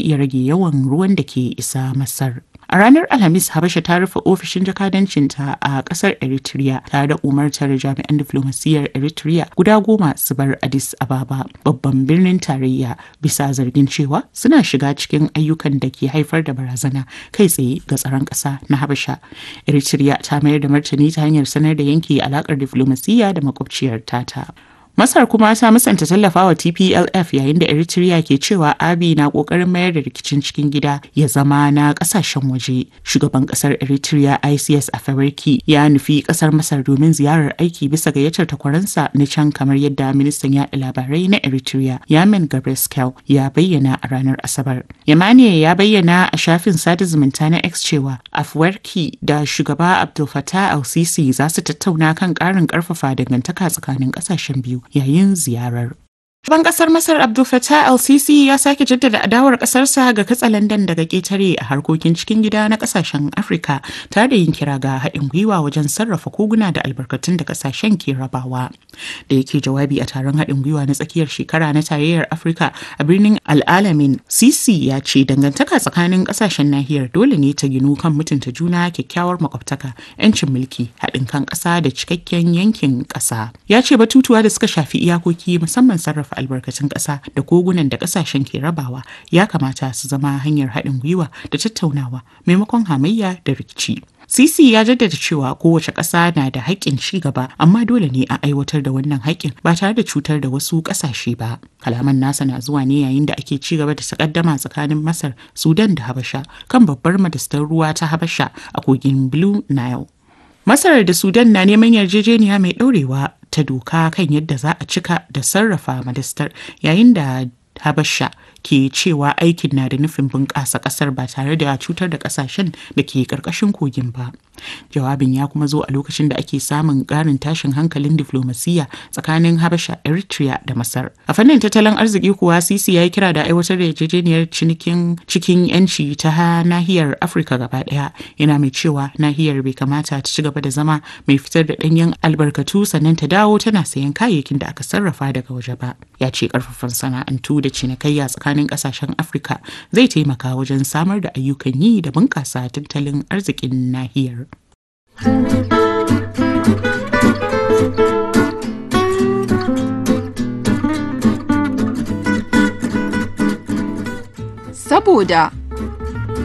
iya rage yawan ruwan da ke isa Masar. A ranar Alhamis, Habasha ta rufe ofishin jakadancinta a ƙasar Eritrea tare da umartar jami'an diflomasiyyar Eritrea guda goma su bar Addis Ababa, babban birnin tarayya, bisa zargin cewa suna shiga cikin ayyukan da ke haifar da barazana kai tsaye ga tsaron ƙasa na Habasha. Eritrea ta mayar da martani ta hanyar sanar da yanke alaƙar diflomasiyya da makwabciyar tata. Masar kuma ta musanta tallafawa TPLF yayin da Eritrea ke cewa Abiy na kokarin mayar da rikicin cikin gida ya zama na kasashen waje. Shugaban kasar Eritrea ICS Afewerki ya nufi kasar Masar domin ziyarar aiki bisa gayyatar takwaransa na can kamar yadda ministan yaɗa labarai na Eritrea Yamin Gabreskel ya bayyana a ranar Asabar. Yamane ya bayyana a shafin sada zumunta na X cewa Afewerki da shugaba Abdul Fattah al-Sisi za su tattauna kan ƙarin ƙarfafa dangantaka tsakanin ƙasashen biyu. yayin ziyarar. Shugaban kasar Masar Abdul Fattah el-Sisi ya sake jaddada adawar kasarsa ga katsalandan daga ƙetare a harkokin cikin gida na kasashen Afirka tare da yin kira ga haɗin gwiwa wajen sarrafa koguna da albarkatun da kasashen ke rabawa. Da yake jawabi a taron haɗin gwiwa na tsakiyar shekara na tarayyar Afirka a birnin Al'alamin, Sisi ya ce dangantaka tsakanin kasashen nahiyar dole ne ta ginu kan mutunta juna kyakkyawar makwabtaka, 'yancin mulki, haɗin kan ƙasa da cikakken yankin ƙasa. Ya ce batutuwa da suka shafi iyakoki musamman sarrafa albarkatun ƙasa da kogunan da ƙasashen ke rabawa ya kamata su zama hanyar haɗin gwiwa da tattaunawa maimakon hamayya da rikici. Sisi ya jaddada cewa kowace ƙasa na da haƙƙin ci gaba amma dole ne a aiwatar da wannan haƙƙin ba tare da cutar da wasu ƙasashe ba. Kalaman nasa na zuwa ne yayin da ake ci gaba da takaddama tsakanin Masar, Sudan da Habasha kan babbar madastar ruwa ta Habasha a kogin Blue Nile. Masar da Sudan na neman yarjejeniya mai ɗorewa ta doka kan yadda za a cika da sarrafa madastar yayin da Habasha ke cewa aikin na da nufin bunƙasa ƙasar ba tare da cutar da ƙasashen da ke ƙarƙashin kogin ba. Jawabin ya kuma zo a lokacin da ake samun ƙarin tashin hankalin diflomasiyya tsakanin Habasha, Eritrea da Masar. A fannin tattalin arziki kuwa Sisi ya yi kira da aiwatar da yarjejeniyar cinikin cikin 'yanci ta nahiyar Afirka gaba ɗaya. Yana mai cewa nahiyar bai kamata ta ci gaba da zama mai fitar da ɗanyen albarkatu sannan ta dawo tana sayan kayayyakin da aka sarrafa daga waje ba. Ya ce ƙarfafan sana'antu da cinikayya tsakanin ƙasashen Afirka zai taimaka wajen samar da ayyukan yi da bunƙasa tattalin arzikin nahiyar. Saboda